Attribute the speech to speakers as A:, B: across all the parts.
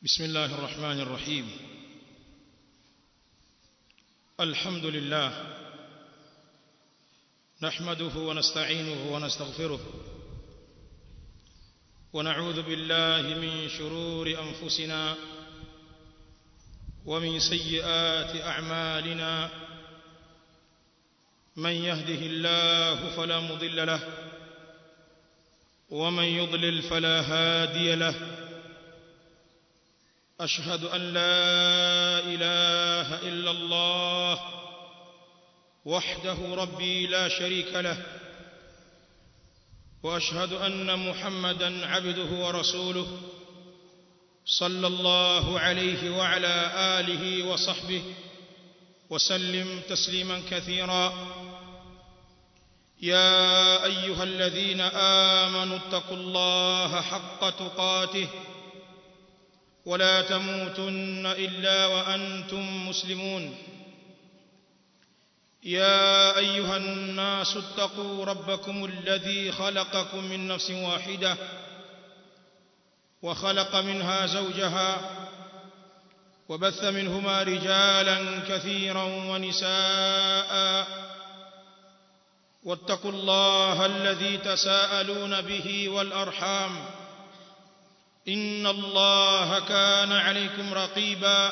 A: بسم الله الرحمن الرحيم الحمد لله نحمده ونستعينه ونستغفره ونعوذ بالله من شرور أنفسنا ومن سيئات أعمالنا من يهده الله فلا مضل له ومن يضلل فلا هادي له أشهد أن لا إله إلا الله وحده ربي لا شريك له وأشهد أن محمدا عبده ورسوله صلى الله عليه وعلى آله وصحبه وسلم تسليما كثيرا يا أيها الذين آمنوا اتقوا الله حق تقاته ولا تموتن إلا وأنتم مسلمون يا أيها الناس اتقوا ربكم الذي خلقكم من نفس واحدة وخلق منها زوجها وبث منهما رجالا كثيرا ونساء واتقوا الله الذي تساءلون به والأرحام إن الله كان عليكم رقيبا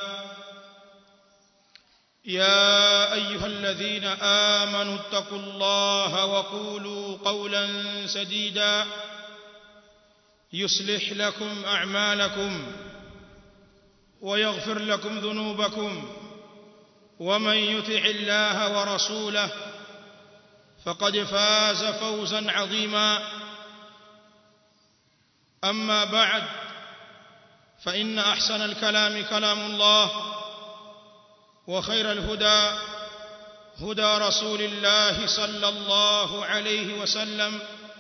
A: يا أيها الذين آمنوا اتقوا الله وقولوا قولا سديدا يصلح لكم أعمالكم ويغفر لكم ذنوبكم ومن يطع الله ورسوله فقد فاز فوزا عظيما أما بعد فإن أحسن الكلام كلام الله وخير الهدى هدى رسول الله صلى الله عليه وسلم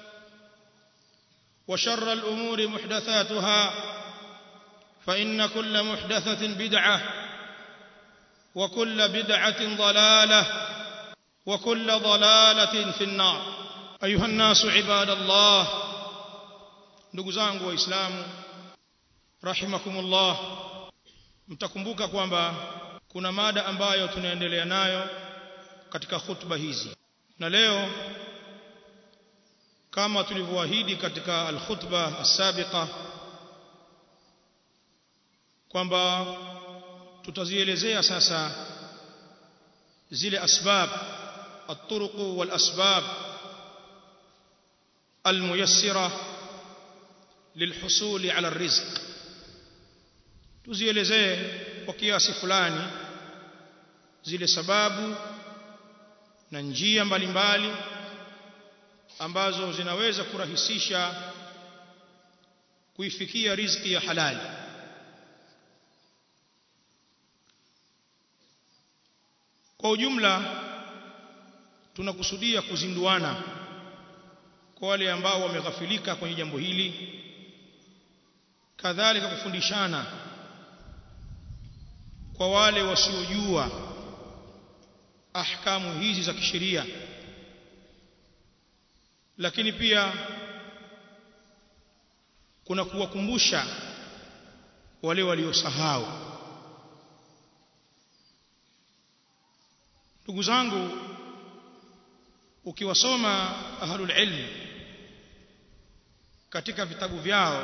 A: وشر الأمور محدثاتها فإن كل محدثة بدعة وكل بدعة ضلالة وكل ضلالة في النار أيها الناس عباد الله ndugu zangu waislamu rahimakumullah mtakumbuka kwamba kuna mada ambayo tunaendelea nayo katika khutba hizi na leo kama tulivyoahidi katika alkhutba asabiqa kwamba tutazielezea sasa zile asbab الطرق والأسباب الميسرة للحصول على الرزق tuzielezee kwa kiasi fulani zile sababu na njia mbalimbali ambazo zinaweza kurahisisha kuifikia riziki ya halali kwa ujumla tunakusudia kuzinduana kwa wale ambao wameghafilika kwenye jambo hili kadhalika kufundishana kwa wale wasiojua ahkamu hizi za kisheria lakini pia kuna kuwakumbusha wale waliosahau ndugu zangu ukiwasoma ahlul ilm katika vitabu vyao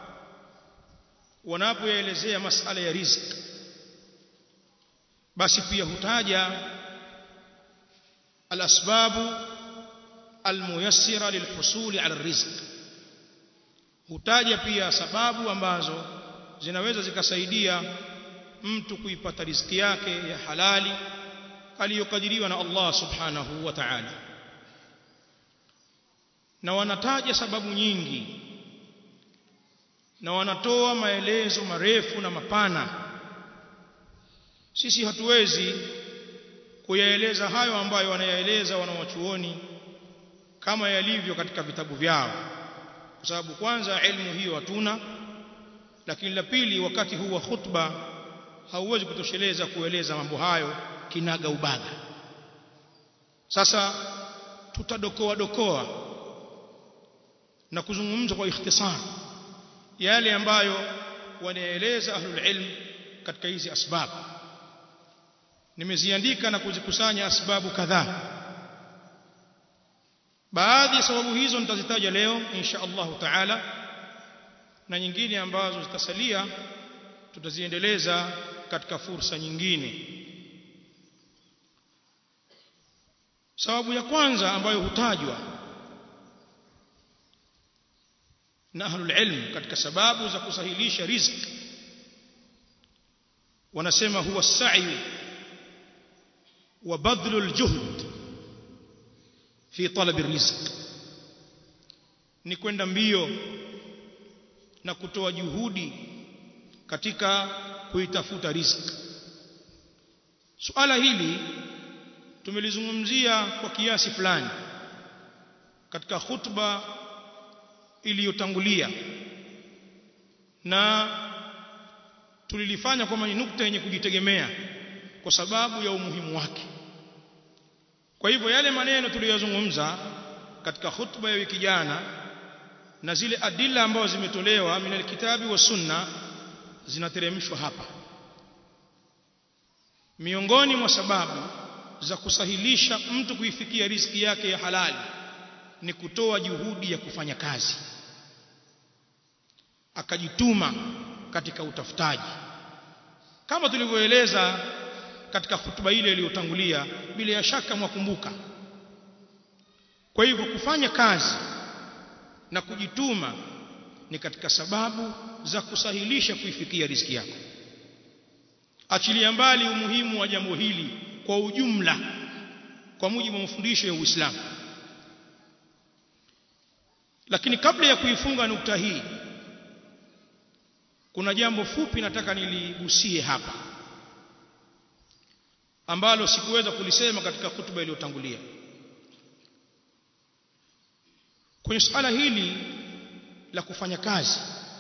A: wanapoelezea masala ya riziki basi pia hutaja alasbabu almuyassira lilhusuli ala rizq hutaja pia sababu ambazo zinaweza zikasaidia mtu kuipata riziki yake ya halali aliyokadiriwa na Allah subhanahu wa ta'ala na wanataja sababu nyingi na wanatoa maelezo marefu na mapana sisi hatuwezi kuyaeleza hayo ambayo wanayaeleza wanawachuoni kama yalivyo katika vitabu vyao kwa sababu kwanza elimu hiyo hatuna lakini la pili wakati huu wa khutba hauwezi kutosheleza kueleza mambo hayo kinaga ubaga sasa tutadokoa dokoa na kuzungumza kwa ikhtisar yale ambayo wanaeleza ahlul ilm katika hizi asbabu nimeziandika na kuzikusanya asbabu kadhaa baadhi ya sababu hizo nitazitaja leo insha Allah taala na nyingine ambazo zitasalia tutaziendeleza katika fursa nyingine sababu ya kwanza ambayo hutajwa na ahlul ilm katika sababu za kusahilisha riziki wanasema huwa sa'i wa badlu aljuhd fi talab rizq ni kwenda mbio na kutoa juhudi katika kuitafuta riziki suala hili tumelizungumzia kwa kiasi fulani katika khutba iliyotangulia na tulilifanya kwamba ni nukta yenye kujitegemea kwa sababu ya umuhimu wake kwa hivyo yale maneno tuliyozungumza katika khutba ya wiki jana na zile adila ambazo zimetolewa min alkitabi wa sunna zinateremshwa hapa miongoni mwa sababu za kusahilisha mtu kuifikia riziki yake ya halali ni kutoa juhudi ya kufanya kazi akajituma katika utafutaji kama tulivyoeleza katika hutuba ile iliyotangulia bila ya shaka mwakumbuka kwa hivyo kufanya kazi na kujituma ni katika sababu za kusahilisha kuifikia riziki yako achilia mbali umuhimu wa jambo hili kwa ujumla kwa mujibu wa mafundisho ya Uislamu lakini kabla ya kuifunga nukta hii kuna jambo fupi nataka niligusie hapa ambalo sikuweza kulisema katika hutuba iliyotangulia kwenye suala hili la kufanya kazi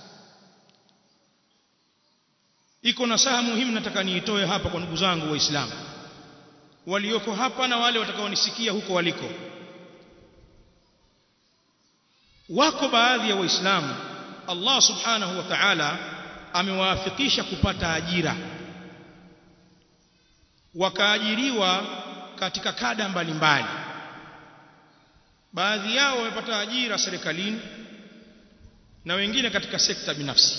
A: iko nasaha muhimu nataka niitoe hapa kwa ndugu zangu waislamu walioko hapa na wale watakaonisikia huko waliko wako baadhi ya waislamu Allah subhanahu wa ta'ala amewaafikisha kupata ajira wakaajiriwa katika kada mbalimbali baadhi yao wamepata ajira serikalini na wengine katika sekta binafsi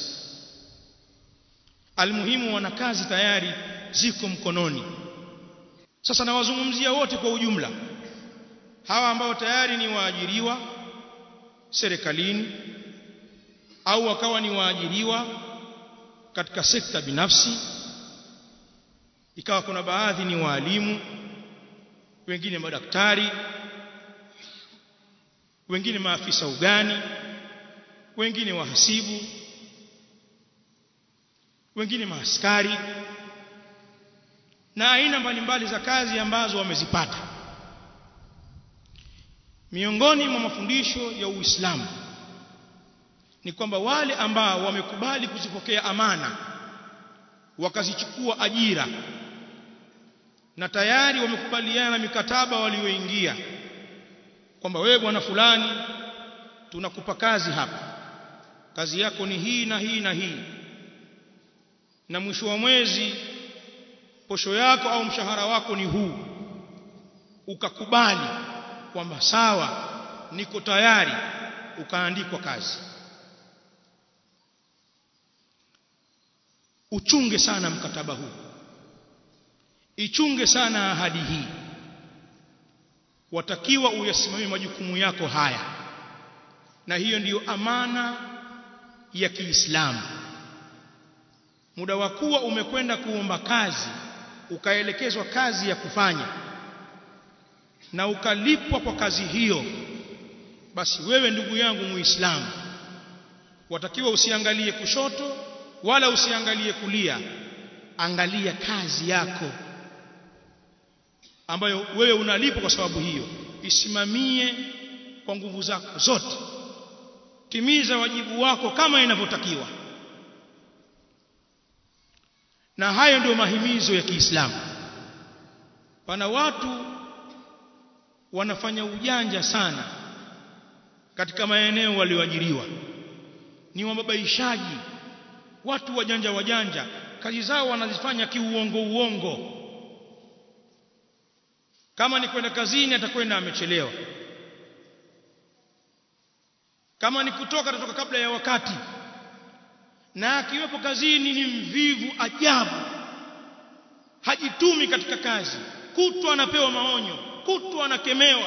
A: almuhimu wana kazi tayari ziko mkononi sasa nawazungumzia wote kwa ujumla hawa ambao tayari ni waajiriwa serikalini au wakawa ni waajiriwa katika sekta binafsi ikawa kuna baadhi ni waalimu wengine madaktari wengine maafisa ugani wengine wahasibu wengine maaskari na aina mbalimbali za kazi ambazo wamezipata miongoni mwa mafundisho ya Uislamu ni kwamba wale ambao wamekubali kuzipokea amana wakazichukua ajira na tayari wamekubaliana na mikataba walioingia kwamba wewe bwana fulani tunakupa kazi hapa kazi yako ni hii na hii na hii na mwisho wa mwezi posho yako au mshahara wako ni huu ukakubali kwamba sawa niko tayari ukaandikwa kazi uchunge sana mkataba huu ichunge sana ahadi hii watakiwa uyasimamie majukumu yako haya na hiyo ndiyo amana ya Kiislamu muda wa kuwa umekwenda kuomba kazi ukaelekezwa kazi ya kufanya na ukalipwa kwa kazi hiyo basi wewe ndugu yangu muislamu watakiwa usiangalie kushoto wala usiangalie kulia angalia kazi yako ambayo wewe unalipwa kwa sababu hiyo isimamie kwa nguvu zako zote timiza wajibu wako kama inavyotakiwa na hayo ndio mahimizo ya Kiislamu pana watu wanafanya ujanja sana katika maeneo walioajiriwa ni wababaishaji watu wajanja wajanja kazi zao wanazifanya kiuongo uongo kama ni kwenda kazini atakwenda amechelewa kama ni kutoka atatoka kabla ya wakati na akiwepo kazini ni mvivu ajabu hajitumi katika kazi kutwa anapewa maonyo kutwa anakemewa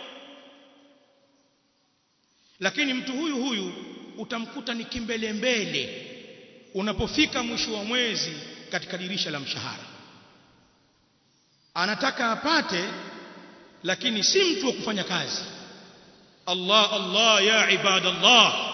A: lakini mtu huyu huyu utamkuta ni kimbelembele unapofika mwisho wa mwezi katika dirisha la mshahara anataka apate lakini si mtu wa kufanya kazi Allah Allah ya ibadallah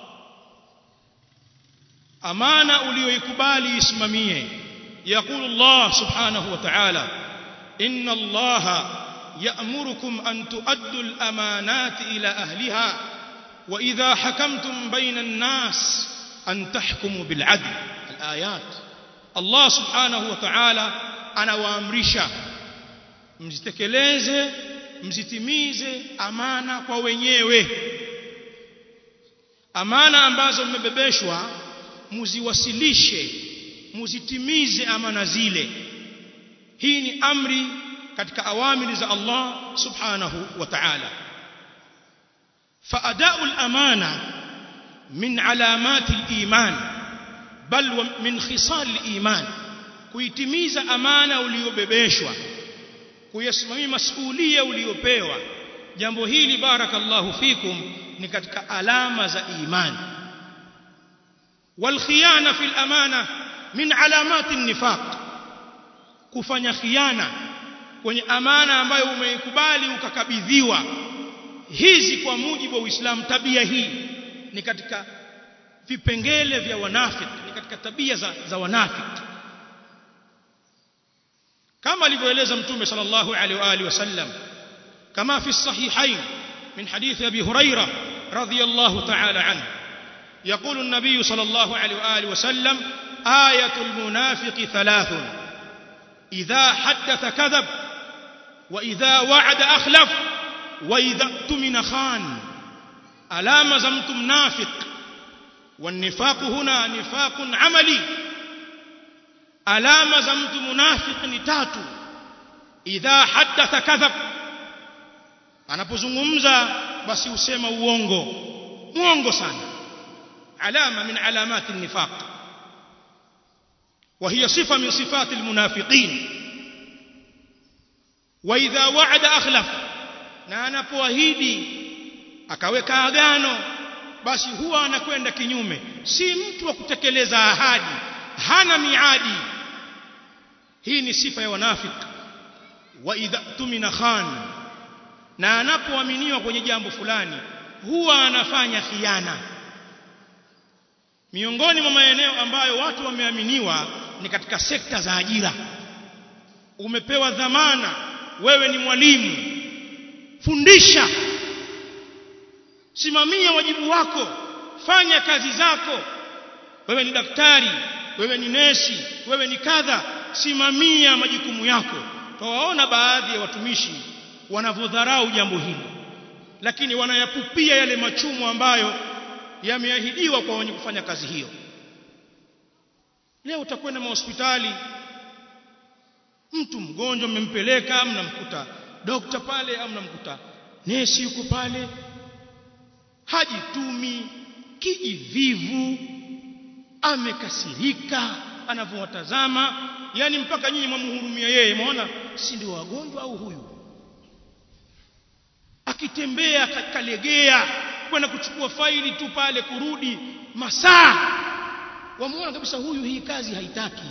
A: amana uliyoikubali isimamie يقول الله سبحانه وتعالى إن الله يأمركم أن تؤدوا الأمانات إلى أهلها وإذا حكمتم بين الناس أن تحكموا بالعدل الآيات الله سبحانه وتعالى أنا وأمرشا mzitekeleze mzitimize amana kwa wenyewe amana ambazo mmebebeshwa muziwasilishe muzitimize amana zile hii ni amri katika awamiri za Allah subhanahu wa ta'ala فأداء الأمانة من علامات الإيمان بل من خصال الإيمان kuitimiza amana uliyobebeshwa kuyasimamia masuhulia uliyopewa jambo hili barakallahu fikum ni katika alama za imani والخيانه في الامانه من علامات النفاق kufanya khiana kwenye amana ambayo umeikubali ukakabidhiwa hizi kwa mujibu wa Uislamu tabia hii ni katika vipengele vya wanafiki ni katika tabia za, za wanafiki kama alivyoeleza mtume sallallahu alaihi wa alihi wasallam kama fi sahihain min hadithi abi huraira radhiyallahu ta'ala anhu يقول النبي صلى الله عليه واله وسلم آية المنافق ثلاث إذا حدث كذب وإذا وعد أخلف وإذا اؤتمن خان ألام زمت منافق والنفاق هنا نفاق عملي ألام زمت منافق نتات إذا حدث كذب anapozungumza basi usema uongo uongo sana alama min alamati nifaq وهي صفة من صفات المنافقين وإذا وعد أخلف na anapoahidi akaweka agano basi huwa anakwenda kinyume si mtu wa kutekeleza ahadi hana miadi hii ni sifa ya wanafiki wa idha tumina khan na anapoaminiwa kwenye jambo fulani huwa anafanya khiana miongoni mwa maeneo ambayo watu wameaminiwa ni katika sekta za ajira umepewa dhamana wewe ni mwalimu fundisha simamia wajibu wako fanya kazi zako wewe ni daktari wewe ni nesi wewe ni kadha simamia majukumu yako twawaona baadhi ya watumishi wanavyodharau jambo hili lakini wanayapupia yale machumo ambayo yameahidiwa kwa wenye kufanya kazi hiyo leo utakwenda mahospitali mtu mgonjwa mmempeleka mnamkuta dokta pale au mnamkuta nesi yuko pale hajitumi kijivivu amekasirika anavyowatazama yani mpaka nyinyi mwamhurumia yeye maona si ndio wagonjwa au huyu akitembea kalegea kwenda kuchukua faili tu pale kurudi masaa wamuona kabisa huyu hii kazi haitaki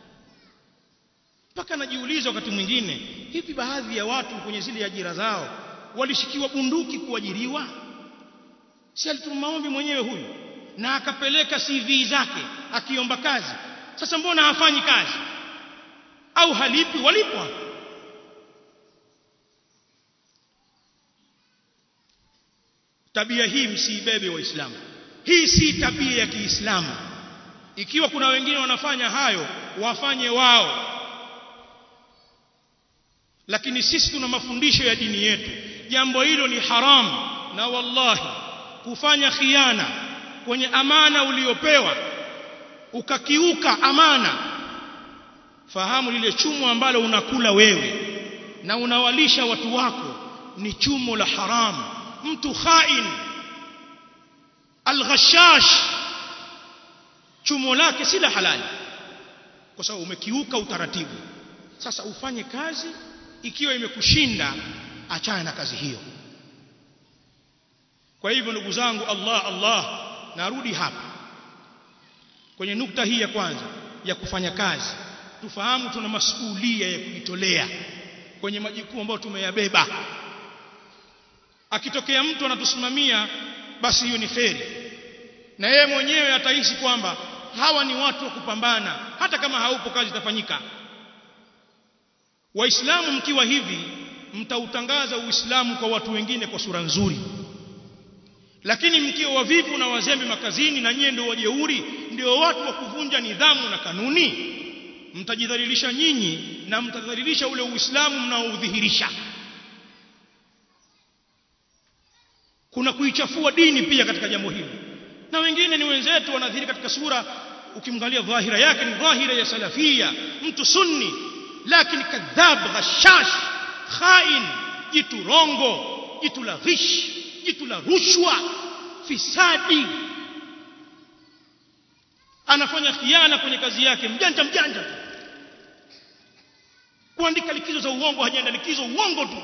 A: mpaka najiuliza wakati mwingine hivi baadhi ya watu kwenye zile ajira zao walishikiwa bunduki kuajiriwa si alituma maombi mwenyewe huyu na akapeleka CV zake akiomba kazi sasa mbona hafanyi kazi au halipi walipwa tabia hii msiibebe waislamu hii si tabia ya Kiislamu ikiwa kuna wengine wanafanya hayo wafanye wao lakini sisi tuna mafundisho ya dini yetu jambo hilo ni haramu na wallahi kufanya khiana kwenye amana uliopewa ukakiuka amana fahamu lile chumo ambalo unakula wewe na unawalisha watu wako ni chumo la haramu mtu khain alghashash chumo lake si la halali kwa sababu umekiuka utaratibu sasa ufanye kazi ikiwa imekushinda achana na kazi hiyo kwa hivyo ndugu zangu Allah Allah narudi hapa kwenye nukta hii ya kwanza ya kufanya kazi tufahamu tuna masuhulia ya kujitolea kwenye majukumu ambayo tumeyabeba akitokea mtu anatusimamia basi hiyo ni kheri na yeye mwenyewe atahisi kwamba hawa ni watu wa kupambana hata kama haupo kazi itafanyika waislamu mkiwa hivi mtautangaza uislamu kwa watu wengine kwa sura nzuri lakini mkiwa wavivu na wazembe makazini na nyie ndio wajeuri ndio watu wa kuvunja nidhamu na kanuni mtajidhalilisha nyinyi na mtadhalilisha ule uislamu mnaoudhihirisha kuna kuichafua dini pia katika jambo hili na wengine ni wenzetu wanadhihiri katika sura ukimwangalia dhahira yake ni dhahira ya salafia mtu sunni lakini kadhab ghashash khain jitu rongo jitu la ghish jitu la rushwa fisadi anafanya khiana kwenye kazi yake mjanja mjanja tu kuandika likizo za uongo hajaenda likizo uongo tu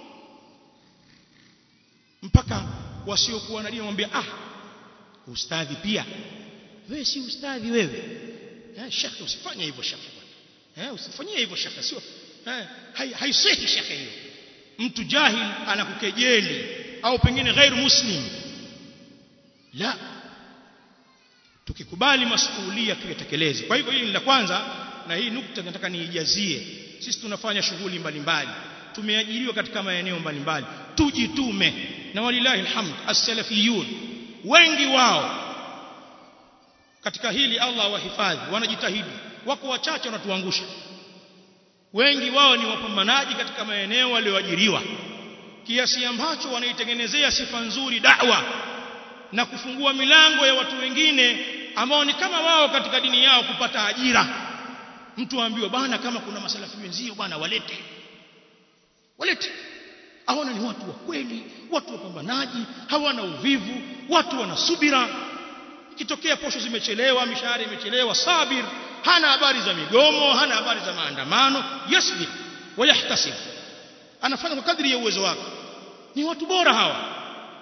A: mpaka wasiokuwa na dini wamwambia ah ustadhi pia wewe si ustadhi wewe eh shekhe usifanye hivyo shekhe eh usifanyie hivyo shekhe sio eh haisihi shekhe hiyo mtu jahil anakukejeli au pengine ghairu muslim la tukikubali masuhulia tuyatekeleze kwa hivyo hili ni la kwanza na hii nukta nataka niijazie sisi tunafanya shughuli mbalimbali tumeajiriwa katika maeneo mbalimbali tujitume na walilahi alhamd as-salafiyun wengi wao katika hili Allah wahifadhi wanajitahidi wako wachache wanatuangusha wengi wao ni wapambanaji katika maeneo walioajiriwa kiasi ambacho wanaitengenezea sifa nzuri da'wa na kufungua milango ya watu wengine ambao ni kama wao katika dini yao kupata ajira mtu aambiwa bana kama kuna masalafi wenzio bana walete walete aona ni watu wa kweli watu wapambanaji hawana uvivu watu wana subira ikitokea posho zimechelewa mishahara imechelewa sabir hana habari za migomo hana habari za maandamano yasbir wayahtasib anafanya kwa kadri ya uwezo wake ni watu bora hawa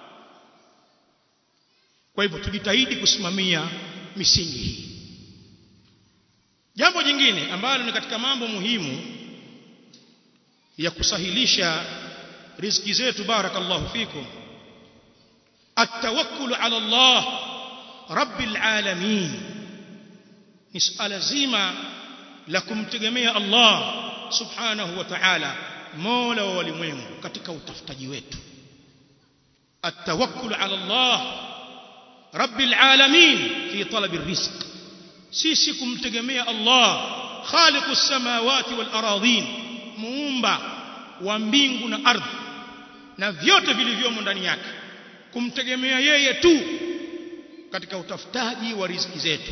A: kwa hivyo tujitahidi kusimamia misingi hii jambo jingine ambalo ni katika mambo muhimu ya kusahilisha riziki zetu barakallahu fikum التوكل على الله رب العالمين ni suala zima la kumtegemea Allah subhanahu wa ta'ala mola wa walimwengu katika utafutaji wetu التوكل على الله رب العالمين في طلب الرزق sisi kumtegemea Allah khaliq as-samawati wal aradhin muumba wa mbingu na ardhi na vyote vilivyomo ndani yake kumtegemea yeye tu katika utafutaji wa riziki zetu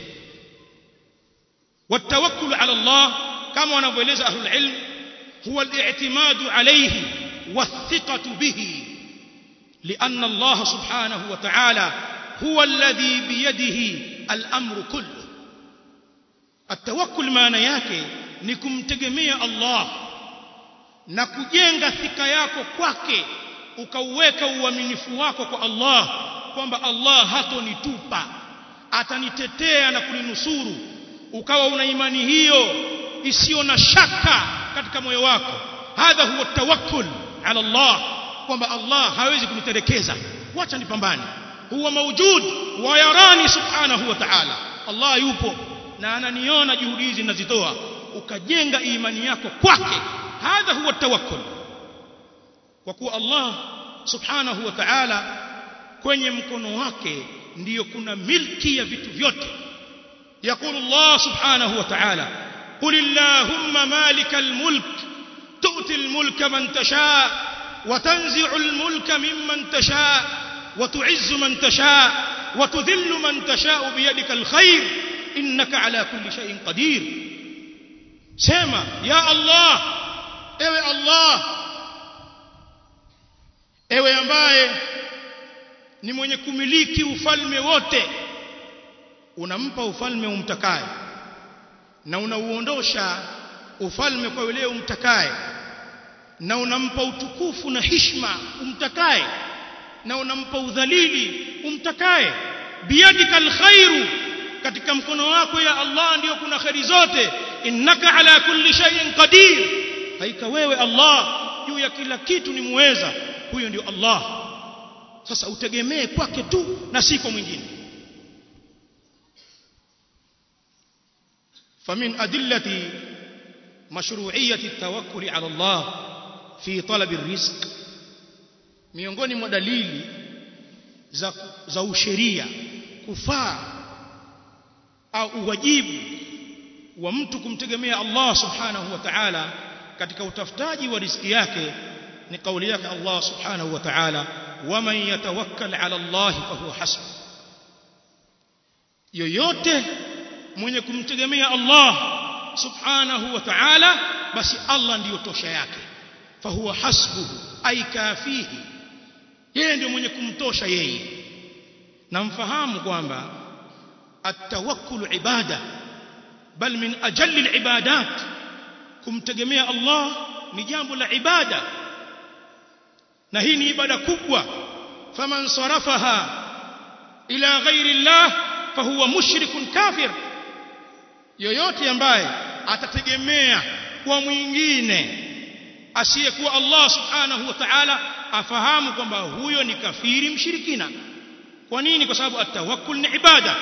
A: والتوكل على الله كما wanavyoeleza ahlul ilm huwa al-i'timad alayhi والثقة به لأن الله سبحانه وتعالى هو الذي بيده الأمر كله التوكل maana yake ni kumtegemea Allah na kujenga thika yako kwake ukauweka uaminifu wako kwa Allah kwamba Allah hatonitupa atanitetea na kuninusuru ukawa una imani hiyo isiyo na shaka katika moyo wako hadha huwa tawakkul ala Allah kwamba Allah hawezi kuniterekeza wacha nipambane huwa mawjud wa yarani subhanahu wa ta'ala Allah yupo na ananiona juhudi hizi ninazitoa ukajenga imani yako kwake hadha huwa tawakkul kwa kuwa Allah subhanahu wa ta'ala kwenye mkono wake ndiyo kuna milki ya vitu vyote يقول الله سبحانه وتعالى قل اللهم مالك الملك تؤتي الملك من تشاء وتنزع الملك ممن تشاء وتعز من تشاء وتذل من تشاء بيدك الخير innaka ala kulli shay'in qadir sema ya Allah ewe Allah ewe ambaye ni mwenye kumiliki ufalme wote unampa ufalme umtakaye na unauondosha ufalme kwa yule umtakaye na unampa utukufu na hishma umtakaye na unampa udhalili umtakaye biyadika alkhairu katika mkono wako ya Allah ndiyo kuna khairi zote innaka ala kulli shay'in qadir haika wewe Allah juu ya kila kitu ni muweza huyo ndio Allah sasa utegemee kwake tu na si kwa mwingine فمن أدلة مشروعية التوكل على الله في طلب الرزق miongoni mwa dalili za, za usheria kufaa au uwajibu wa mtu kumtegemea Allah subhanahu wa ta'ala katika utafutaji wa riziki yake ni kauli yake Allah subhanahu wa ta'ala waman yatawakkal ala Allah fahuwa hasbuh yoyote mwenye kumtegemea Allah subhanahu wa ta'ala basi Allah ndiyo tosha yake fahuwa hasbuhu ay kafihi yeye ndio mwenye kumtosha yeye na mfahamu kwamba at-tawakkul ibada bal min ajalli al-ibadat kumtegemea Allah ni jambo la ibada na hii ni ibada kubwa faman sarafaha ila ghairi Allah fahuwa mushrikun kafir yoyote ambaye atategemea kwa mwingine asiyekuwa Allah subhanahu wa ta'ala afahamu kwamba huyo ni kafiri mshirikina kwa nini kwa sababu atawakkul ni ibada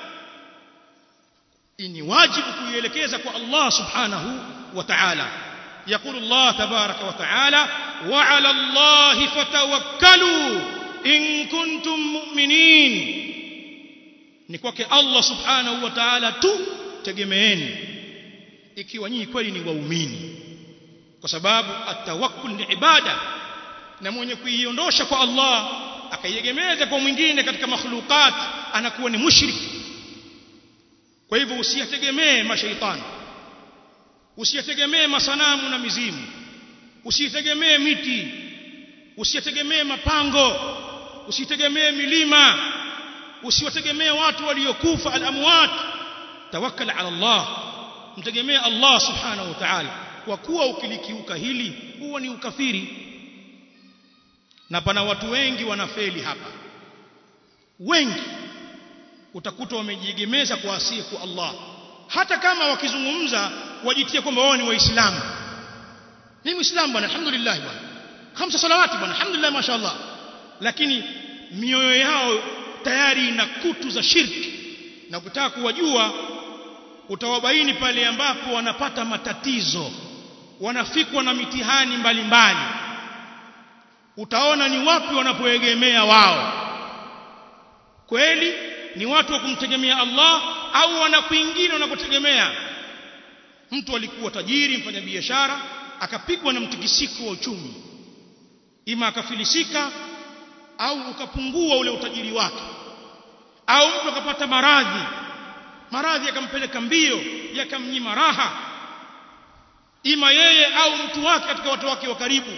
A: ni wajibu kuielekeza kwa Allah subhanahu wa ta'ala يقول الله تبارك وتعالى وعلى الله فتوكلوا إن كنتم مؤمنين ni kwake Allah subhanahu wa ta'ala tu tegemeeni ikiwa nyinyi kweli ni waumini kwa sababu atawakkul ni ibada na mwenye kuiondosha kwa Allah akaiegemeza kwa mwingine katika makhluqat anakuwa ni mushrik kwa hivyo usiyategemee mashaitani usiyategemee masanamu na mizimu usitegemee miti usitegemee mapango usitegemee milima usiwategemee watu waliokufa al-amwat tawakkal ala Allah mtegemee Allah subhanahu wa ta'ala kwa kuwa ukilikiuka hili huwa ni ukafiri na pana watu wengi wanafeli hapa wengi utakuta wamejiegemeza kwa asiye kwa Allah hata kama wakizungumza wajitie kwamba wao ni waislamu ni muislamu bwana alhamdulillah bwana khamsa salawati bwana alhamdulillah mashaallah lakini mioyo yao tayari ina kutu za shirki na kutaka kuwajua utawabaini pale ambapo wanapata matatizo wanafikwa na mitihani mbalimbali mbali. utaona ni wapi wanapoegemea wao kweli ni watu wa kumtegemea Allah au wana kwingine wanakotegemea mtu alikuwa tajiri mfanyabiashara akapigwa na mtikisiko wa uchumi ima akafilisika au ukapungua ule utajiri wake au mtu akapata maradhi maradhi yakampeleka mbio yakamnyima raha ima yeye au mtu wake katika watu wake wa karibu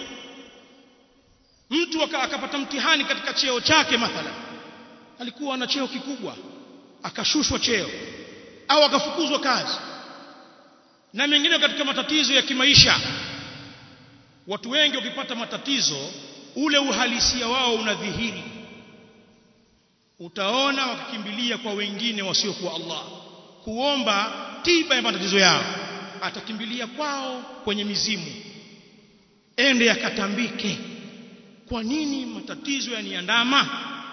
A: mtu akapata mtihani katika cheo chake mathalan alikuwa na cheo kikubwa akashushwa cheo au akafukuzwa kazi na mengine katika matatizo ya kimaisha watu wengi wakipata matatizo ule uhalisia wao unadhihiri utaona wakikimbilia kwa wengine wasiokuwa Allah kuomba tiba ya matatizo yao atakimbilia kwao kwenye mizimu ende yakatambike kwa nini matatizo yaniandama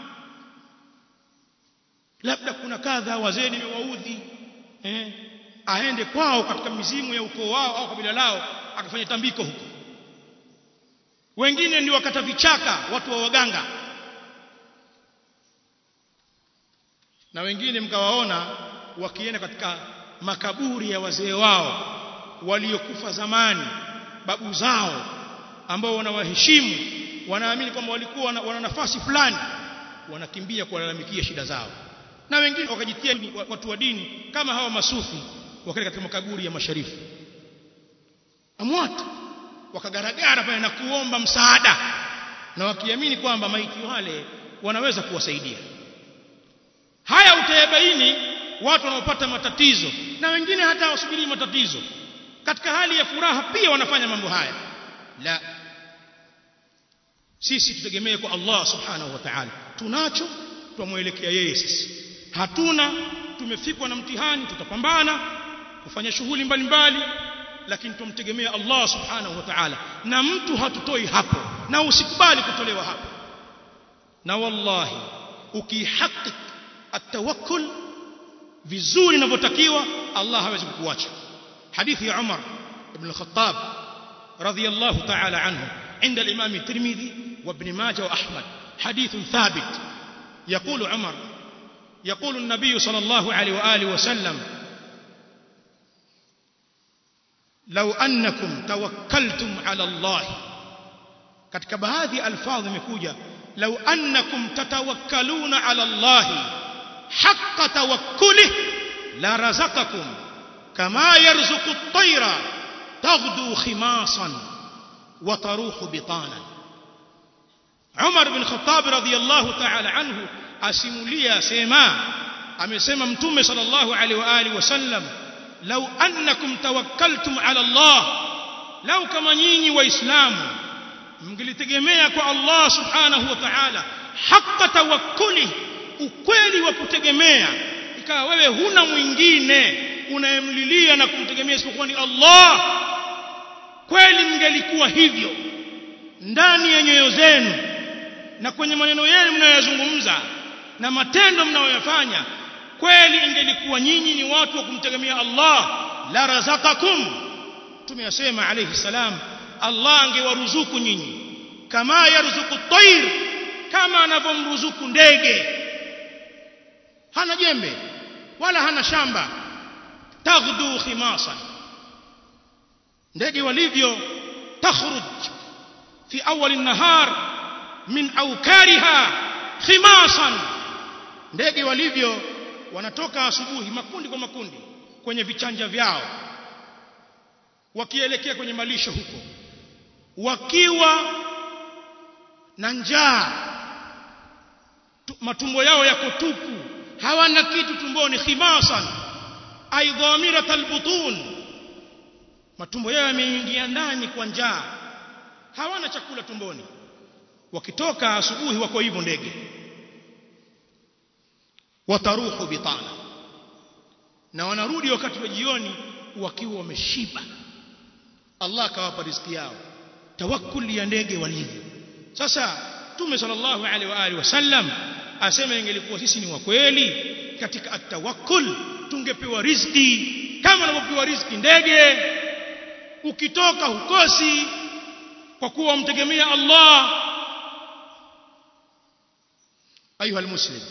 A: labda kuna kadha wazee nimewaudhi eh aende kwao katika mizimu ya ukoo wao au kabila lao akafanya tambiko huko wengine ndio wakata vichaka watu wa waganga na wengine mkawaona wakienda katika makaburi ya wazee wao waliokufa zamani babu zao ambao wanawaheshimu wanaamini kwamba walikuwa wana, wana nafasi fulani wanakimbia kuwalalamikia shida zao na wengine wakajitia watu wa dini kama hawa masufi wakaenda katika makaburi ya masharifu amwat wakagaragara pale na kuomba msaada na wakiamini kwamba maiti wale wanaweza kuwasaidia haya utayabaini watu wanaopata matatizo na wengine hata hawasubiri matatizo katika hali ya furaha pia wanafanya mambo haya la sisi tutegemee kwa Allah subhanahu wa ta'ala tunacho tumwelekea yeye sisi hatuna tumefikwa na mtihani tutapambana kufanya shughuli mbalimbali lakini tumtegemea Allah subhanahu wa ta'ala na mtu hatutoi hapo na usikubali kutolewa hapo na wallahi ukihakik atawakkul vizuri inavyotakiwa Allah hawezi kukuacha hadithi ya Umar ibn al-Khattab radiyallahu ta'ala anhu عند الإمام الترمذي وابن ماجه وأحمد حديث ثابت يقول عمر يقول النبي صلى الله عليه وآله وسلم لو أنكم توكلتم على الله katika baadhi ya alfadhi imekuja law annakum tatawakkaluna ala Allah haqqa tawakkulih la razaqakum kama yarzuqu at-tayra taghdu khimasan wa taruhu bitanan Umar bin Khattab radhiyallahu ta'ala anhu asimulia sema amesema mtume sallallahu alaihi wa alihi wasallam law annakum tawakkaltum ala Allah law kama nyinyi waislamu mngelitegemea kwa Allah subhanahu wa ta'ala haqqa tawakkuli ukweli wa kutegemea ikawa wewe huna mwingine unayemlilia na kumtegemea isipokuwa ni Allah kweli mngelikuwa hivyo ndani ya nyoyo zenu na kwenye maneno yenu mnayoyazungumza na matendo mnayoyafanya kweli ingelikuwa nyinyi ni watu wa kumtegemea Allah la razaqakum tumeyasema alayhi salam Allah angewaruzuku nyinyi kama yarzuku tayr kama anavyomruzuku ndege hana jembe wala hana shamba taghdu khimasan ndege walivyo takhruj fi awwal an-nahar min awkariha khimasan ndege walivyo wanatoka asubuhi makundi kwa makundi kwenye vichanja vyao wakielekea kwenye malisho huko wakiwa na njaa matumbo yao yako tupu hawana kitu tumboni khimasan aidhamirat albutun matumbo yao yameingia ndani kwa njaa hawana chakula tumboni wakitoka asubuhi wako hivyo ndege wataruhu bitana na wanarudi wakati wa jioni wakiwa wameshiba Allah akawapa riziki yao tawakkul ya ndege walivyo sasa Mtume sallallahu alaihi wa alihi wasallam asema ingelikuwa sisi ni wa kweli katika atawakkul tungepewa riziki kama wanavyopewa riziki ndege ukitoka hukosi kwa kuwa mtegemea Allah ayuha almuslim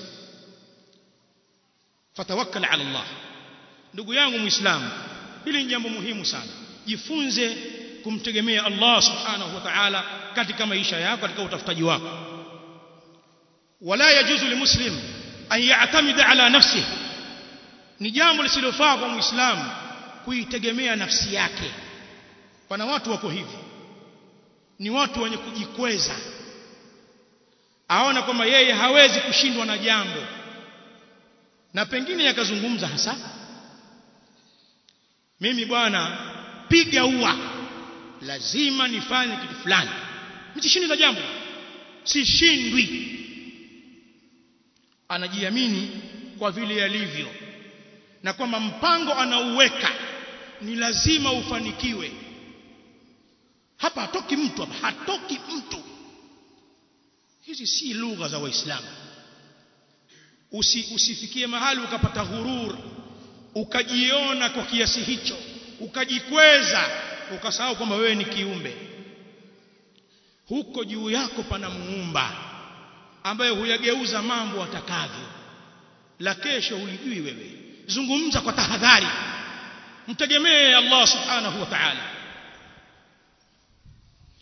A: fatawakkal ala Allah ndugu yangu muislamu hili ni jambo muhimu sana jifunze kumtegemea Allah subhanahu wa ta'ala katika maisha yako katika utafutaji wako wala yajuzu limuslim an ya'tamida ala nafsihi ni jambo lisilofaa kwa muislamu kuitegemea nafsi yake pana watu wako hivi ni watu wenye kujikweza aona kwamba yeye hawezi kushindwa na jambo na pengine yakazungumza hasa mimi bwana piga ua lazima nifanye kitu fulani msishindi na jambo sishindwi anajiamini kwa vile alivyo na kwamba mpango anauweka ni lazima ufanikiwe hapa hatoki mtu hapa hatoki mtu hizi si lugha za waislamu Usi, usifikie mahali ukapata ghurur ukajiona kwa kiasi hicho ukajikweza ukasahau kwamba wewe ni kiumbe huko juu yako pana muumba ambaye huyageuza mambo atakavyo la kesho ulijui wewe zungumza kwa tahadhari mtegemee Allah subhanahu wa ta'ala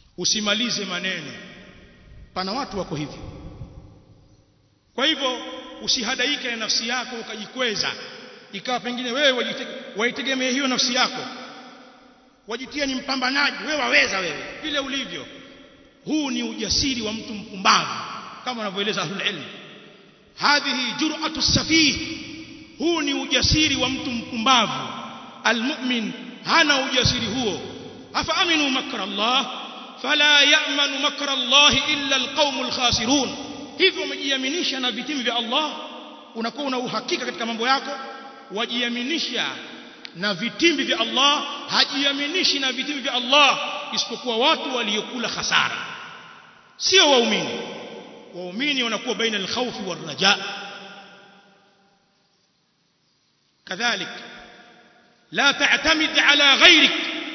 A: usimalize maneno pana watu wako hivyo kwa hivyo usihadaike na nafsi yako ukajikweza ikawa pengine wewe waitegemea hiyo nafsi yako wajitia ni mpambanaji wewe waweza wewe vile ulivyo huu ni ujasiri wa mtu mpumbavu kama wanavyoeleza ahlul ilm hadhihi jur'atu safih huu ni ujasiri wa mtu mpumbavu almu'min hana ujasiri huo afa aminu makra Allah fala ya'manu makra Allah illa alqaumul khasirun hivyo umejiaminisha na vitimbi vya Allah unakuwa una uhakika katika mambo yako wajiaminisha na vitimbi vya Allah hajiaminishi na vitimbi vya Allah isipokuwa watu waliokula hasara sio waumini waumini wanakuwa baina alkhawfi warraja kadhalik la ta'tamid ala ghayrik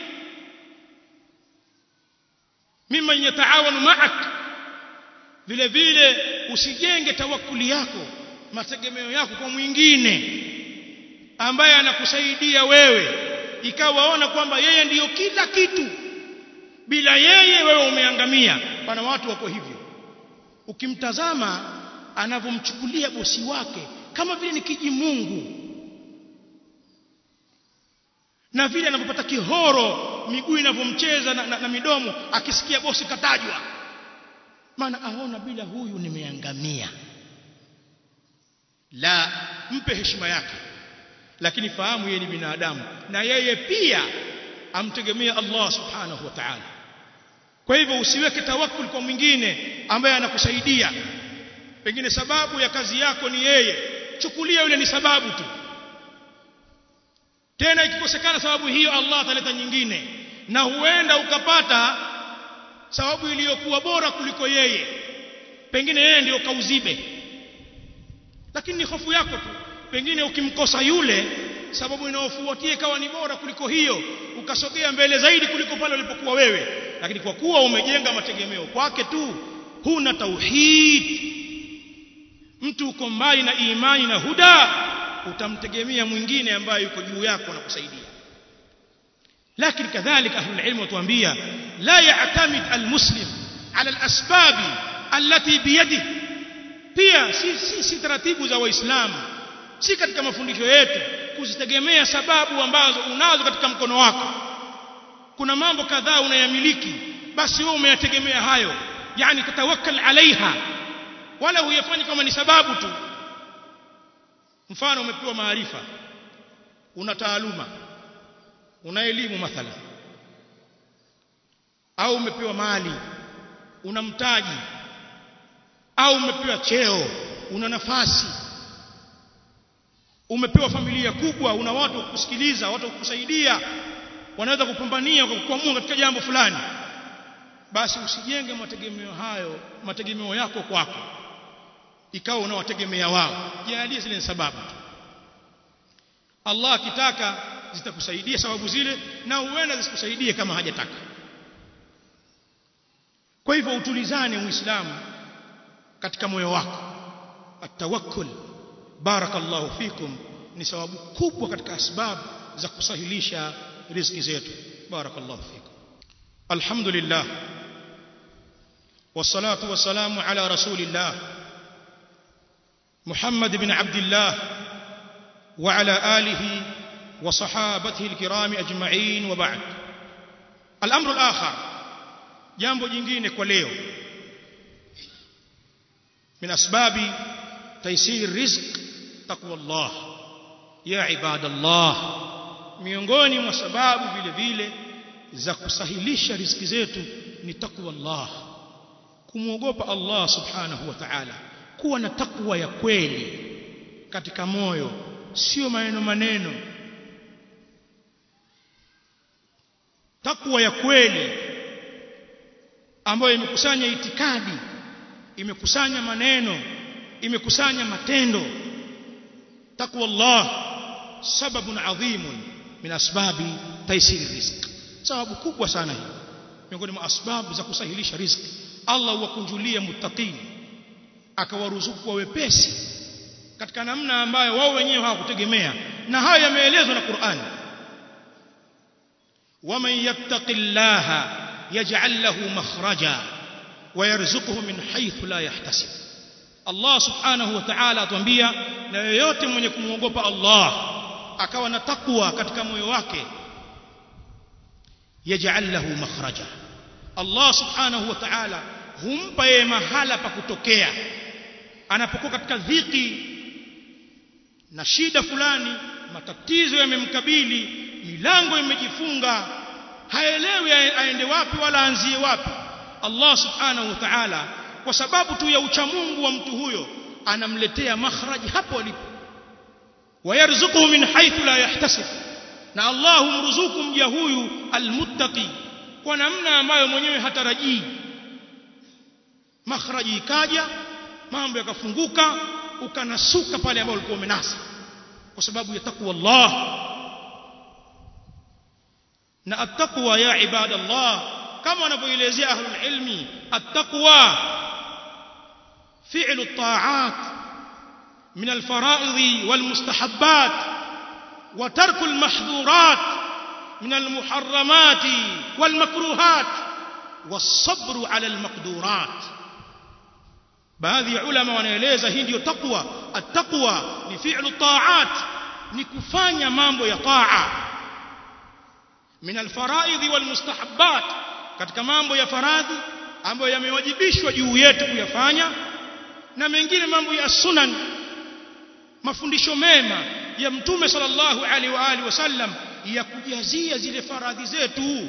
A: mimman yataawanu ma'ak vile vile usijenge tawakkuli yako mategemeo yako kwa mwingine ambaye anakusaidia wewe ikawaona kwamba yeye ndiyo kila kitu bila yeye wewe umeangamia pana watu wako hivyo ukimtazama anavyomchukulia bosi wake kama vile ni kijimungu na vile anavyopata kihoro miguu inavyomcheza na, na, na midomo akisikia bosi katajwa maana aona bila huyu nimeangamia la mpe heshima yake lakini fahamu yeye ni binadamu na yeye pia amtegemea Allah subhanahu wa ta'ala kwa hivyo usiweke tawakkul kwa mwingine ambaye anakusaidia pengine sababu ya kazi yako ni yeye chukulia yule ni sababu tu tena ikikosekana sababu hiyo Allah ataleta nyingine na huenda ukapata sababu iliyokuwa bora kuliko yeye pengine yeye ndio kauzibe lakini ni hofu yako tu pengine ukimkosa yule sababu inayofuatia ikawa ni bora kuliko hiyo ukasogea mbele zaidi kuliko pale ulipokuwa wewe lakini kwa kuwa umejenga mategemeo kwake tu huna tauhid mtu uko mbali na imani na huda utamtegemea mwingine ambaye yuko juu yako na kusaidia lakini kadhalika ahlul ilm watuambia la ya'tamid almuslim ala alasbab allati biyadihi pia si, si, si taratibu za waislamu si katika mafundisho yetu kuzitegemea sababu ambazo unazo katika mkono wako kuna mambo kadhaa unayamiliki basi wewe umeyategemea hayo yani tatawakkal alaiha wala huyafanyi kama ni sababu tu mfano umepewa maarifa una taaluma una elimu mathalan au umepewa mali una mtaji au umepewa cheo una nafasi umepewa familia kubwa una watu wa kusikiliza watu wa kukusaidia wanaweza kupambania kwa kuamua katika jambo fulani basi usijenge mategemeo hayo mategemeo yako kwako ikawa unawategemea wao jalie zile ni sababu Allah akitaka zitakusaidia sababu zile na huenda zisikusaidie kama hajataka kwa hivyo utulizane muislamu katika moyo wako atawakkul barakallahu fikum ni sababu kubwa katika sababu za kusahilisha riziki zetu barakallahu fikum alhamdulillah والصلاه والسلام على رسول الله محمد بن عبد الله وعلى اله وصحابته الكرام اجمعين وبعد الامر الاخر jambo jingine kwa leo من اسباب تيسير الرزق تقوى الله يا عباد الله miongoni mwa sababu vile vile za kusahilisha riziki zetu ni takwa Allah kumwogopa Allah subhanahu wa ta'ala kuwa na takwa ya kweli katika moyo sio maneno maneno takwa ya kweli ambayo imekusanya itikadi imekusanya maneno imekusanya matendo takwa Allah sababun adhimun min asbabi taisiri rizq sababu kubwa sana hii miongoni mwa asbabu za kusahilisha riziki Allah huwakunjulia muttaqin akawaruzuku kwa wepesi katika namna ambayo wao wenyewe hawakutegemea na hayo yameelezwa na Qur'an waman yattaqillaha yaj'al lahu makhraja ويرزقه من حيث لا يحتسب Allah subhanahu wa ta'ala atuambia na yeyote mwenye kumwogopa Allah akawa na takwa katika moyo wake yaj'al lahu makhraja Allah subhanahu wa ta'ala humpa yeye mahala pa kutokea anapokuwa katika dhiki na shida fulani matatizo yamemkabili milango imejifunga haelewi aende wapi wala aanzie wapi Allah subhanahu wa ta'ala kwa sababu tu ya uchamungu wa mtu huyo anamletea makhraj hapo alipo wayarzuquhu min haythu la yahtasib na Allah humruzuku mja huyu almuttaqi kwa namna ambayo mwenyewe hatarajii makhraji ikaja mambo yakafunguka ukanasuka pale ambapo ulikuwa umenasa kwa sababu ya takwa Allah na attaqwa ya ibadallah kama wanavyoelezea ahlul ilmi attaqwa fi'lu at-ta'at min al-fara'id wal-mustahabbat wa tarku al-mahdhurat min al-muharramat wal-makruhat was-sabr 'ala al-maqdurat baadhi ya ulama wanaeleza hii ndio taqwa at-taqwa ni fi'lu at-ta'at ni kufanya mambo ya ta'a min al-fara'id wal-mustahabbat katika mambo ya faradhi ambayo yamewajibishwa juu yetu kuyafanya na mengine mambo ya sunan mafundisho mema ya mtume sallallahu alaihi wa alihi wasallam ya kujazia zile faradhi zetu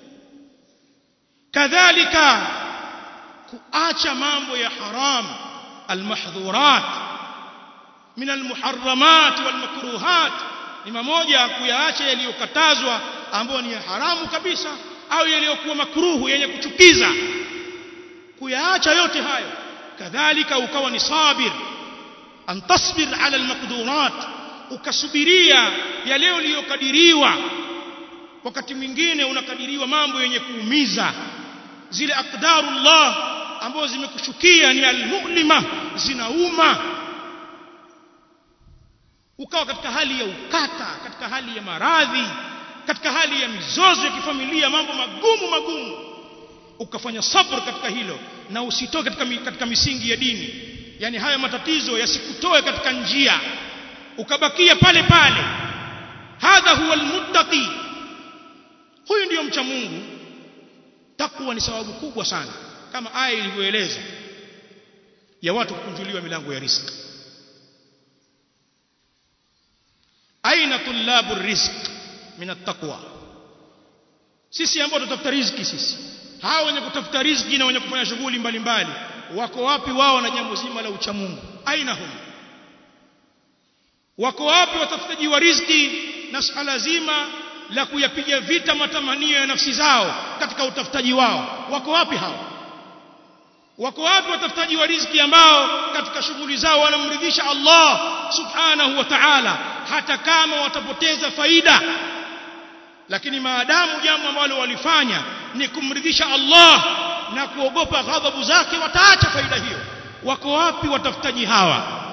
A: kadhalika kuacha mambo ya haram almahdhurat min almuharramat walmakruhat ni mamoja kuyaacha yaliyokatazwa ambayo ni haramu kabisa au yaliyokuwa makruhu yenye kuchukiza kuyaacha yote hayo kadhalika ukawa ni sabir an tasbir ala almaqdurat ukasubiria yale uliyokadiriwa wakati mwingine unakadiriwa mambo yenye kuumiza zile aqdarullah ambazo zimekushukia ni almu'lima zinauma ukawa katika hali ya ukata katika hali ya maradhi katika hali ya mizozo ya kifamilia mambo magumu magumu ukafanya sabr katika hilo na usitoke katika, katika misingi ya dini yani haya matatizo yasikutoe katika njia ukabakia pale pale hadha huwa almuttaqi huyu ndiyo mcha Mungu takwa ni sababu kubwa sana kama aya ilivyoeleza ya watu kukunjuliwa milango ya riziki aina tulabu rizq min attaqwa sisi ambao tutafuta riziki sisi hao wenye kutafuta riziki na wenye kufanya shughuli mbalimbali wako wapi wao na jambo zima la uchamungu aina hum wako wapi watafutaji wa riziki na suala zima la kuyapiga vita matamanio ya nafsi zao katika utafutaji wao wako wapi hao wako wapi watafutaji wa riziki ambao katika shughuli zao wanamridhisha Allah subhanahu wa ta'ala hata kama watapoteza faida lakini maadamu jambo ambalo walifanya ni kumridhisha Allah na kuogopa ghadhabu zake wataacha faida hiyo wako wapi watafutaji hawa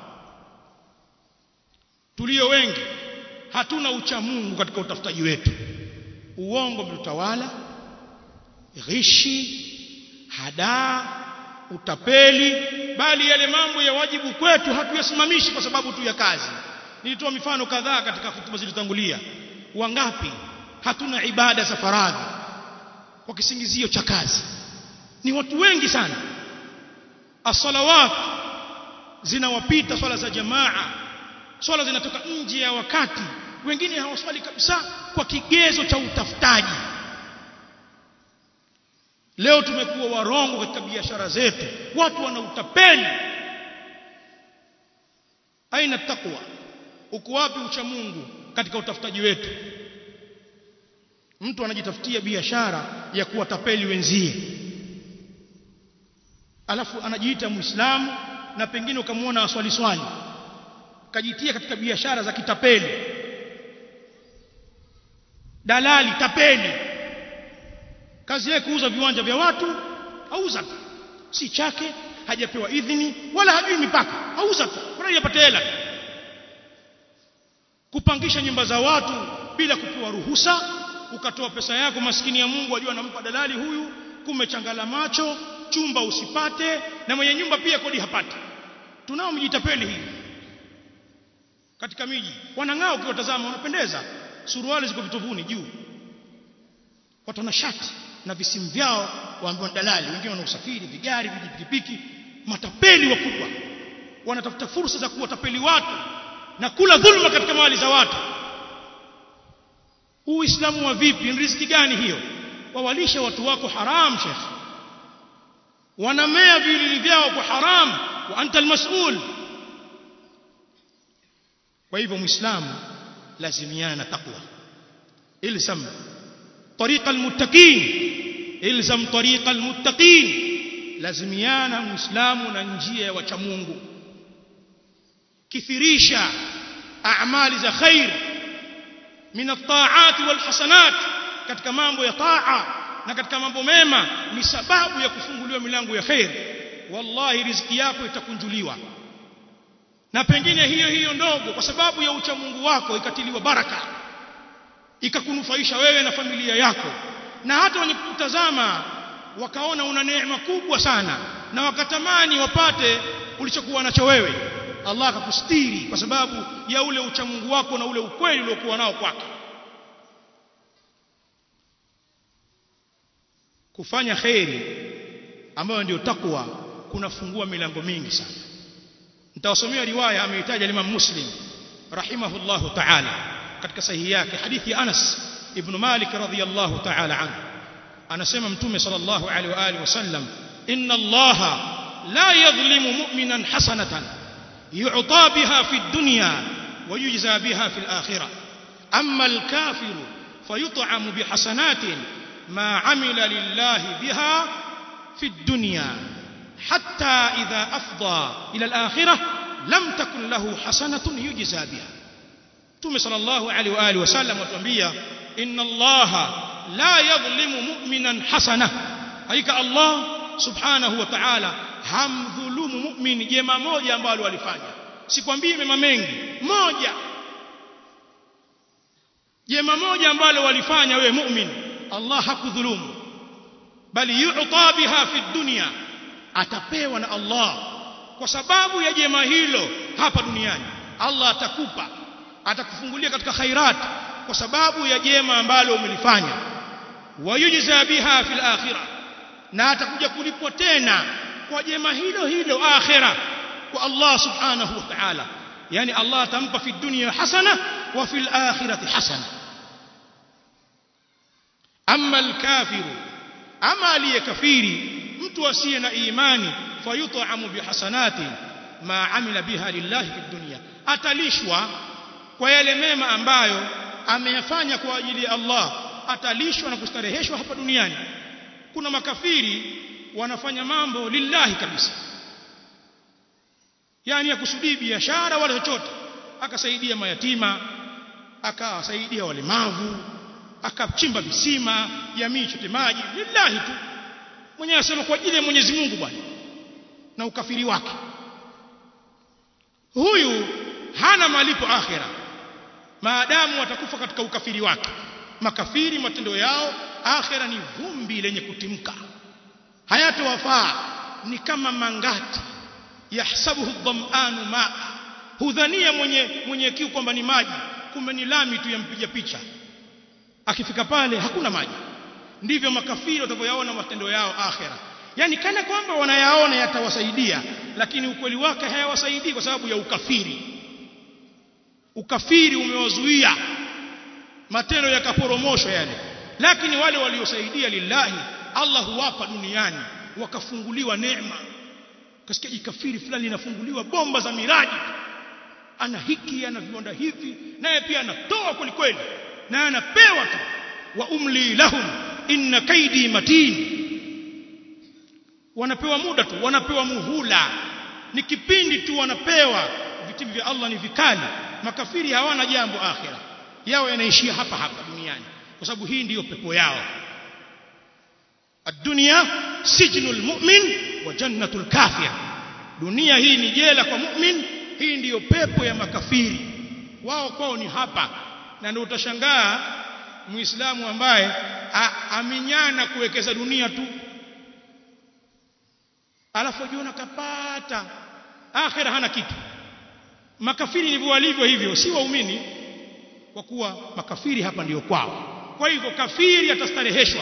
A: tulio wengi hatuna uchamungu katika utafutaji wetu uongo mtutawala ghishi hadaa utapeli bali yale mambo ya wajibu kwetu hatuyasimamishi kwa sababu tu ya kazi nilitoa mifano kadhaa katika hutuba zilizotangulia wangapi hatuna ibada za faradhi kwa kisingizio cha kazi ni watu wengi sana as-salawat zinawapita swala za jamaa swala zinatoka nje ya wakati wengine hawaswali kabisa kwa kigezo cha utafutaji leo tumekuwa warongo katika biashara zetu watu wana utapeli aina takwa uko wapi ucha Mungu katika utafutaji wetu mtu anajitafutia biashara ya kuwatapeli wenzie alafu anajiita muislamu na pengine ukamwona aswali swali kajitia katika biashara za kitapeli dalali tapeli kazi yake kuuza viwanja vya watu auza tu si chake hajapewa idhini wala hajui mipaka auza tu bora yapate hela kupangisha nyumba za watu bila kupewa ruhusa ukatoa pesa yako maskini ya Mungu ajua anampa dalali huyu kumechangala macho chumba usipate na mwenye nyumba pia kodi hapati tunao mjitapeli hii katika miji wanang'aa ukiwatazama wanapendeza suruali ziko vitovuni juu watu wana shati na visimu vyao waambiwa dalali wengine wana usafiri vigari vijipikipiki matapeli wakubwa wanatafuta fursa za kuwatapeli watu na kula dhulma katika mali za watu uislamu wa vipi ni riziki gani hiyo wawalisha watu wako haram shekh wanamea vilili vyao kwa haram wa anta almas'ul kwa hivyo muislamu lazimiana na taqwa ilzam طريق المتقين ilzam طريق المتقين lazimiana muislamu na njia ya wacha Mungu kithirisha a'mali za khair min at-ta'at wal hasanat katika mambo ya taa na katika mambo mema ni sababu ya kufunguliwa milango ya khair wallahi riziki yako itakunjuliwa na pengine hiyo hiyo ndogo kwa sababu ya ucha Mungu wako ikatiliwa baraka ikakunufaisha wewe na familia yako na hata wenye kutazama wakaona una neema kubwa sana na wakatamani wapate ulichokuwa nacho wewe Allah akakustiri kwa sababu ya ule ucha Mungu wako na ule ukweli uliokuwa nao kwake kufanya khairi ambayo ndio takwa kunafungua milango mingi sana nitawasomea riwaya ameitaja Imam Muslim rahimahullahu ta'ala katika sahihi yake hadithi ya Anas ibn Malik radhiyallahu ta'ala anhu anasema mtume sallallahu alaihi wa alihi wasallam inna allaha la yadhlimu mu'minan hasanatan yu'ta biha fi dunya wa yujza biha fi al-akhirah amma al-kafiru fayut'amu bi hasanatin ma 'amila lillahi biha fi ad-dunya hatta idha afda ila al-akhirah lam takun lahu hasanatun yujza biha mtume sallallahu alaihi wa alihi wasallam atuambia inna allaha la yadhlimu mu'minan hasana hakika Allah subhanahu wa ta'ala hamdhulumu mu'min jema moja ambalo alifanya sikwambii mema mengi moja jema moja ambalo walifanya wewe mu'min Allah hakudhulumu bali yu'ta biha fi dunya atapewa na Allah kwa sababu ya jema hilo hapa duniani Allah atakupa atakufungulia katika khairat kwa sababu ya jema ambalo umelifanya wayujza biha fil akhirah na atakuja kulipwa tena kwa jema hilo hilo akhirah kwa Allah subhanahu wa ta'ala yani Allah atampa fi dunya hasana wa fil akhirati hasana amma al-kafiru ama aliyekafiri mtu asiye na imani fayut'amu bihasanati ma amila biha lillahi fi dunya atalishwa kwa yale mema ambayo ameyafanya kwa ajili ya Allah atalishwa na kustareheshwa hapa duniani kuna makafiri wanafanya mambo lillahi kabisa yani akusudii biashara wala chochote akasaidia mayatima akawasaidia walemavu akachimba visima jamii chote maji lillahi tu mwenyewe asema kwa ajili ya Mwenyezi Mungu bwana na ukafiri wake huyu hana malipo akhira maadamu watakufa katika ukafiri wake makafiri matendo yao akhira ni vumbi lenye kutimka hayatowafaa ni kama mangati yahsabuhu dhamanu maa hudhania mwenye mwenye kiu kwamba ni maji kumbe ni lami tu yampiga picha akifika pale hakuna maji ndivyo makafiri watavyoyaona matendo yao akhira yani kana kwamba wanayaona yatawasaidia lakini ukweli wake hayawasaidii kwa sababu ya ukafiri ukafiri umewazuia matendo yakaporomoshwa yale lakini wale waliosaidia lillahi Allah huwapa duniani wakafunguliwa neema kasikia jikafiri fulani linafunguliwa bomba za miradi ana hiki ana viwanda hivi naye pia anatoa kweli kweli na anapewa tu wa umli lahum inna kaidi matin wanapewa muda tu wanapewa muhula ni kipindi tu wanapewa vitimbi vya Allah ni vikali makafiri hawana jambo akhira yao yanaishia hapa hapa duniani kwa sababu hii ndiyo pepo yao الدنيا سجن المؤمن وجنة الكافر dunia hii ni jela kwa mu'min hii ndiyo pepo ya makafiri wao kwao ni hapa na ndio utashangaa muislamu ambaye aminyana kuwekeza dunia tu alafu jiona kapata akhira hana kitu makafiri ndivyo walivyo hivyo si waumini kwa kuwa makafiri hapa ndiyo kwao kwa hivyo kafiri atastareheshwa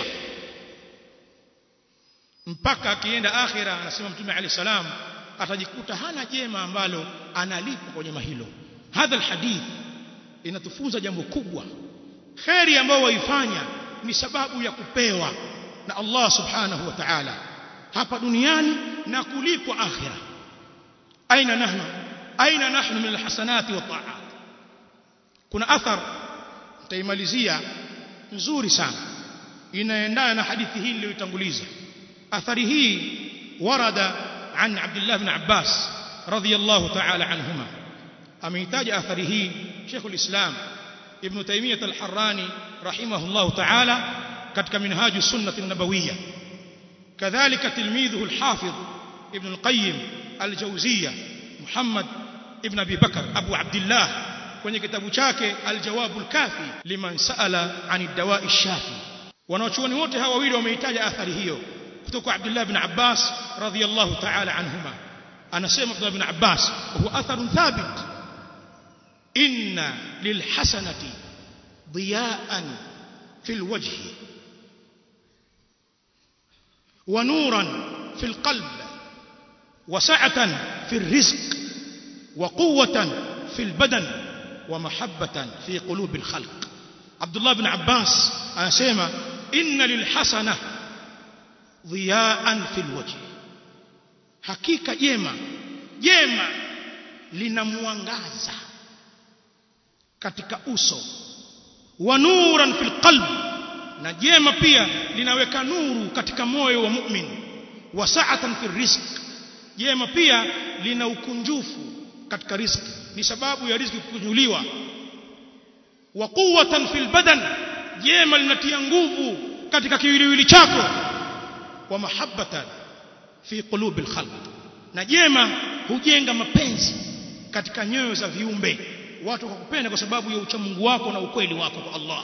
A: mpaka akienda akhira anasema mtume alayhi salam atajikuta hana jema ambalo analipwa kwa jema hilo hadha alhadith inatufunza jambo kubwa kheri ambayo waifanya ni sababu ya kupewa na Allah subhanahu wa ta'ala hapa duniani na kulipwa akhira aina nahnu aina nahnu min alhasanati wa ta'at kuna athar nitaimalizia nzuri sana inaendana na hadithi hii niliyotanguliza athari hii warada an Abdullah ibn Abbas radiyallahu ta'ala anhuma ameitaja athari hii Sheikh al-Islam Ibn Taymiyyah al-Harrani rahimahullah ta'ala katika minhaju sunnah an-nabawiyya kadhalika tilmidhuhu al-Hafiz Ibn al-Qayyim al-Jawziyya Muhammad ibn Abi Bakr Abu Abdullah kwenye kitabu chake al-Jawab al-Kafi liman sa'ala 'an ad-dawa'i ash-shafi wanachuoni wote hawa wawili wameitaja athari hiyo kutoka Abdullah ibn Abbas radhiyallahu ta'ala anhuma anasema Abdullah ibn Abbas huwa atharun thabit inna lilhasanati ضياء في الوجه ونورا في القلب وسعة في الرزق وقوة في البدن ومحبة في قلوب الخلق عبد الله بن عباس أسيما إن للحسنة ضياء في الوجه حقيقة جيما جيما linamwangaza katika uso wa nuran fil qalb na jema pia linaweka nuru katika moyo wa mu'min wa sa'atan fil rizq jema pia lina ukunjufu katika riziki ni sababu ya riziki kukunjuliwa wa quwwatan fil badan jema linatia nguvu katika kiwiliwili chako wa mahabbatan fi qulubil khalq na jema hujenga mapenzi katika nyoyo za viumbe watu wakupenda kwa sababu ya uchamungu wako na ukweli wako kwa Allah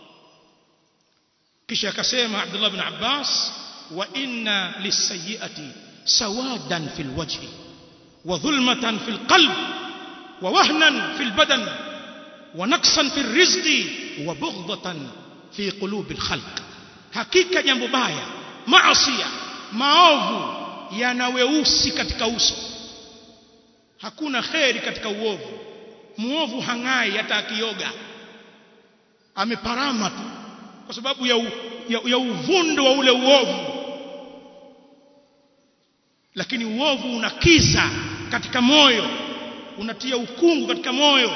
A: kisha akasema Abdullah ibn Abbas wa inna lisayiati sawadan fil wajhi wa dhulmatan fil qalb wa wahnan fil badan wa naqsan fil rizqi wa bughdatan fi qulubil khalq hakika jambo baya maasiya maovu yana weusi katika uso hakuna kheri katika uovu muovu hangai hata akioga ameparama tu kwa sababu ya, u, ya, ya uvundo wa ule uovu lakini uovu unakiza katika moyo unatia ukungu katika moyo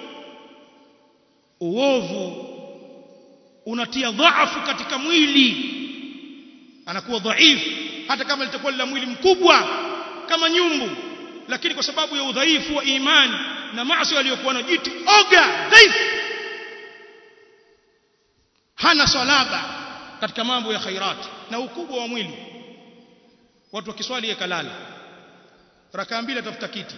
A: uovu unatia dhaafu katika mwili anakuwa dhaifu hata kama litakuwa la mwili mkubwa kama nyumbu lakini kwa sababu ya udhaifu wa imani na maasi aliyokuwa na jiti oga dhaifu hana salaba katika mambo ya khairati na ukubwa wa mwili watu wakiswali yakalala rakaa mbili atafuta kiti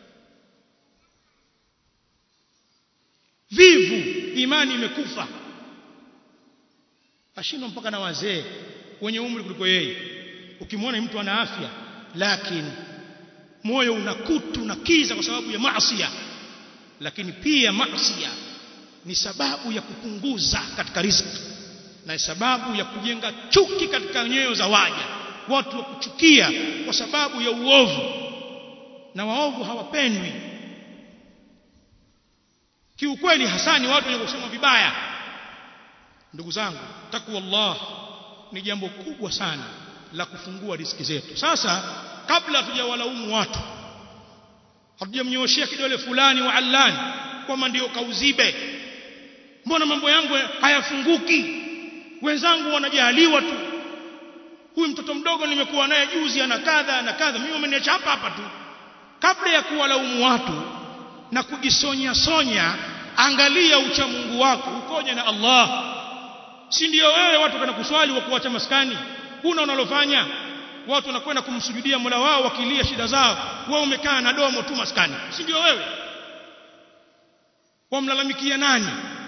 A: vivu imani imekufa ashindwa mpaka na wazee wenye umri kuliko yeye ukimwona mtu ana afya lakini moyo una kutu na kiza kwa sababu ya maasiya lakini pia maasiya ni sababu ya kupunguza katika riziki na sababu ya kujenga chuki katika nyoyo za waja watu wa kuchukia kwa sababu ya uovu na waovu hawapendwi kiukweli hasani watu wenye kusema vibaya ndugu zangu takwa Allah ni jambo kubwa sana la kufungua riziki zetu sasa kabla hatujawalaumu watu hatujamnyooshia kidole fulani wa allani kwamba ndio kauzibe mbona mambo yangu hayafunguki wenzangu wanajaliwa tu huyu mtoto mdogo nimekuwa naye juzi ana kadha na kadha mimi wameniacha hapa hapa tu kabla ya kuwalaumu watu na kujisonya sonya angalia ucha Mungu wako ukoje na Allah si ndio wewe watu kana kuswali wa kuacha maskani huna unalofanya watu wanakwenda kumsujudia Mola wao wakilia shida zao wewe umekaa na domo tu maskani si ndio wewe wamlalamikia nani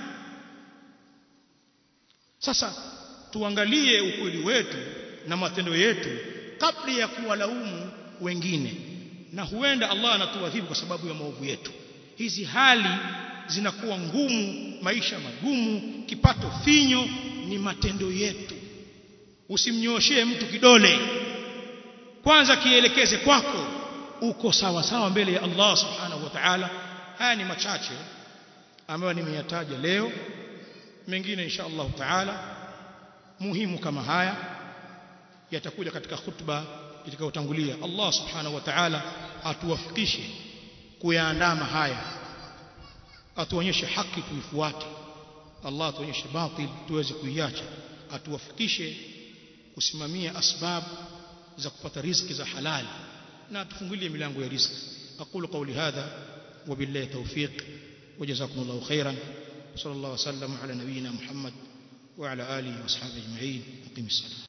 A: sasa tuangalie ukweli wetu na matendo yetu kabla ya kuwalaumu wengine na huenda Allah anatuadhibu kwa sababu ya maovu yetu hizi hali zinakuwa ngumu maisha magumu kipato finyo ni matendo yetu usimnyoshee mtu kidole kwanza kielekeze kwako uko sawa sawa mbele ya Allah subhanahu wa ta'ala haya ni machache ambayo nimeyataja leo mengine insha Allah taala muhimu kama haya yatakuja katika khutba itakayotangulia Allah subhanahu wa ta'ala atuwafikishe kuyaandama haya atuonyeshe haki tuifuate Allah atuonyeshe batil tuweze kuiacha atuwafikishe kusimamia asbab za kupata riziki za halali na atufungulie milango ya riziki aqulu qawli hadha وبالله توفيق وجزاكم الله خيرا صلى الله وسلم على نبينا محمد وعلى آله وأصحابه أجمعين أقيم الصلاة